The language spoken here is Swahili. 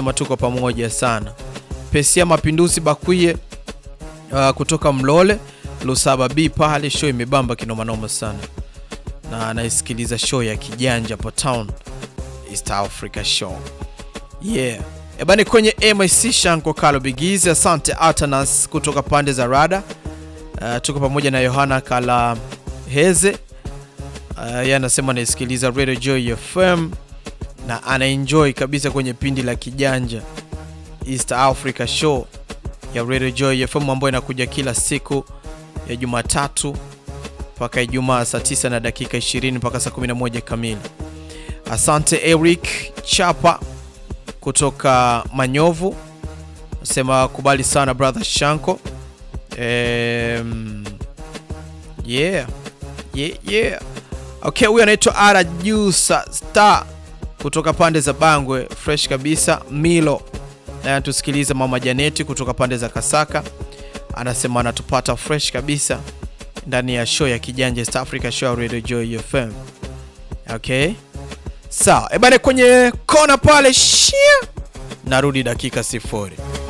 anasema tuko pamoja sana. Pesia Mapinduzi Bakwie uh, kutoka Mlole Lusaba B pale, show imebamba kinomanoma sana, na anaisikiliza show ya kijanja hapo town East Africa show yeah. Ebani kwenye MIC Shanko Kalo Bigizi, asante Atanas kutoka pande za Rada. Uh, tuko pamoja na Yohana Kala Heze uh, yeye anasema anaisikiliza Radio Joy FM na anaenjoy kabisa kwenye pindi la kijanja East Africa show ya Radio Joy FM ambayo inakuja kila siku ya Jumatatu mpaka Ijumaa saa 9 na dakika 20 mpaka saa 11 kamili. Asante Eric Chapa kutoka Manyovu nasema kubali sana brother Shanko. Um, yeah. Yeah, yeah. Okay, huyu anaitwa Ara Jusa Star kutoka pande za Bangwe, fresh kabisa. Milo naye anatusikiliza. Mama Janeti kutoka pande za Kasaka anasema anatupata fresh kabisa ndani ya show ya kijanja East Africa show Radio Joy FM. Okay, sawa ebane, kwenye kona pale shia, narudi dakika sifuri.